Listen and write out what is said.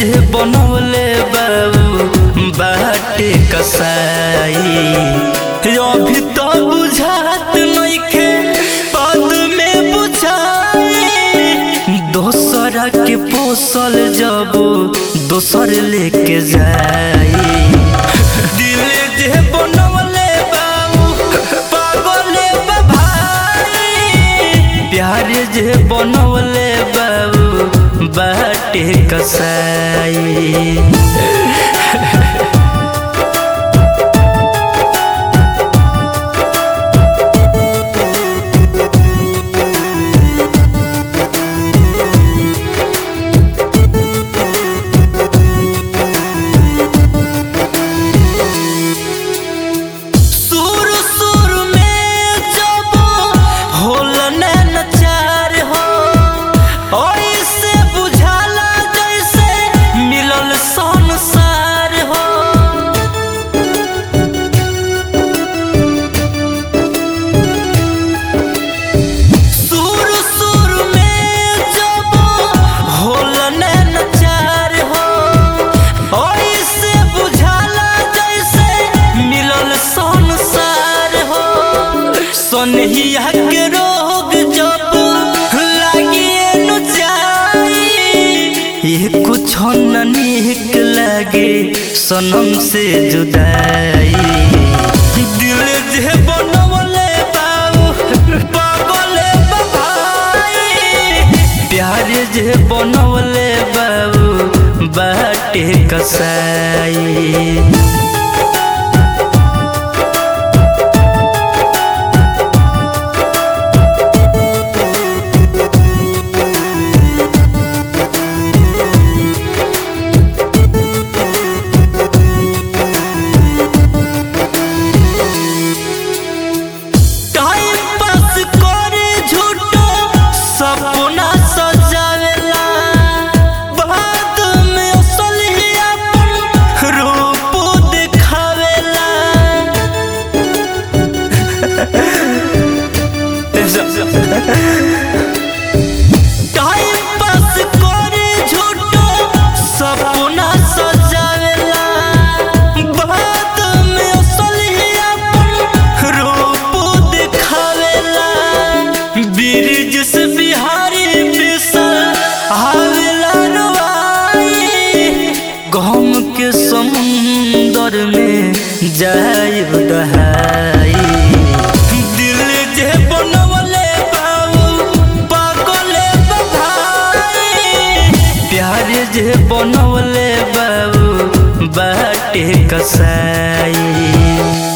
जे बनवले बाबू बाटे कसाई अभी तो बुझात नइखे पद में बुझाई दोसरा के पोसल जब दोसर लेके जाई दिल जे बनवले बाबू पागले बा भाई प्यार जे बनवले बाबू बाटे कसाई सुर सुर में जब होल नचार हो ओइसे बुझाला जैसे मिलल संसार हो सुर सुर में जब होल नचार हो ओइसे बुझाला जैसे मिलल संसार हो सोनहिया के रोग जब लागिए नु जाई ये कुछ न निक लगे सनम से जुदाई दिल जे बनवले बाबू पागले बा भाई प्यार जे बनवले बाबू बाटे कसाई टाइम पास करे झूठो सपना सजावेला बाद में असली अपन रूप दिखावेला टाइम पास करे झूठो सपना सजावेला बाद में असली अपन रूप दिखावेला ब्रिज से बिहारी बिसल आवेला रुआई गम के समुंदर में जाइब दहाई दिल जे बनवले बाबू पागले बा भाई प्यार जे बनवले बाबू बाटे कसाई